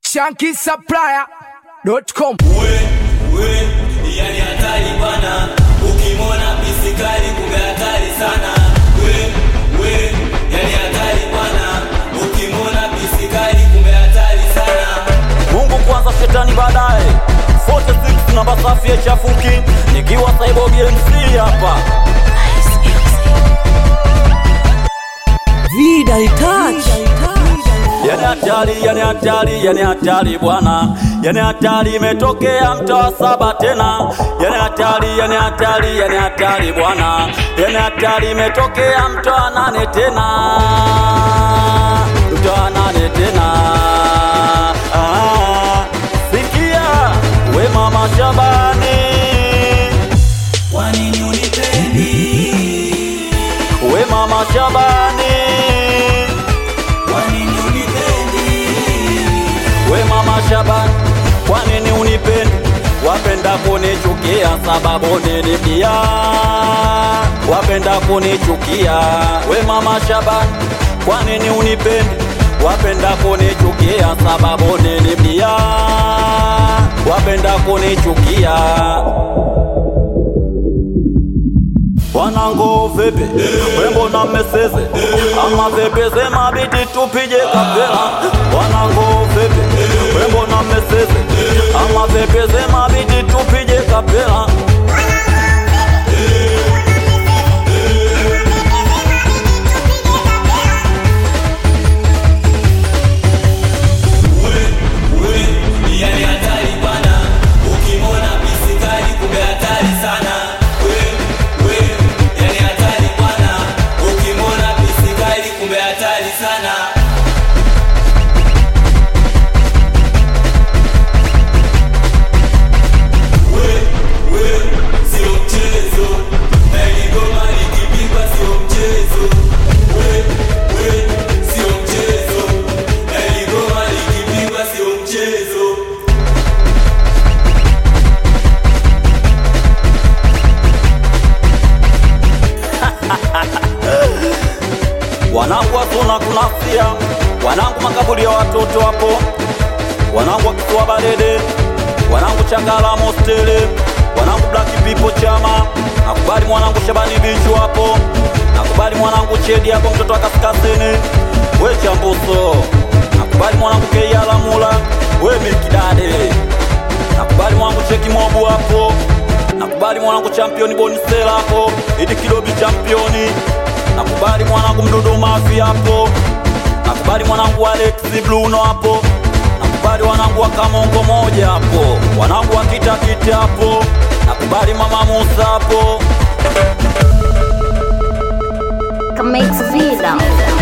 shankisupplier.com. we we yani hatari bwana ukimwona pisikali kumbe hatari sana we we yani hatari bwana ukimwona pisikali kumbe hatari sana Mungu kwanza, shetani baadaye. 46 namba safi ya chafuki, nikiwa Cyborg MC hapa. Vida Touch. Yani hatari, yani hatari, yani hatari bwana, yani hatari imetokea mtaa wa saba tena. Yani hatari, yani hatari, yani hatari bwana, yani hatari imetokea mtaa wa nane tena, mtaa wa nane tena. Ah, sikia we mama Shabani, kwa nini unipendi we mama Shabani, kwa nini unipendi we mama Shabani, kwa nini unipendi? Wapenda kunichukia sababu nilibia, wapenda kunichukia. We mama Shabani, kwa nini unipendi? Wapenda kunichukia sababu nilibia, wapenda kunichukia. Wanangu vipi, wembo na meseze ama vepeze mabiti tupige kapela. Wanangu vipi, wembo na meseze ama vepeze mabiti tupige kapela. we yani hatari bwana ukimwona pisikali kumbe hatari sana we we yani hatari bwana ukimwona pisikali kumbe hatari sana we we sio mchezo na iligoma likipigwa sio mchezo we we sio mchezo na iligoma likipigwa sio mchezo Wanangu wasuna kunasia, wanangu makaburi ya watoto hapo, wanangu wakitoa barede, wanangu changala mostele, wanangu black people chama, nakubali mwanangu Shabani bichu hapo, nakubali mwanangu Chedi hapo, mtoto wa kaskazini, we chambuso, nakubali mwanangu Keiala Mula, we Milkidade, nakubali mwanangu Cheki Mobu hapo, nakubali mwanangu championi Bonisela hapo, Idi Kidobi championi nakubali mwanangu mdudu mafi hapo, nakubali mwanangu Alex Bruno hapo, nakubali wanangu wa Kamongo moja hapo, wanangu wa Kitakiti hapo, nakubali mama Musa hapo. Comex Vida.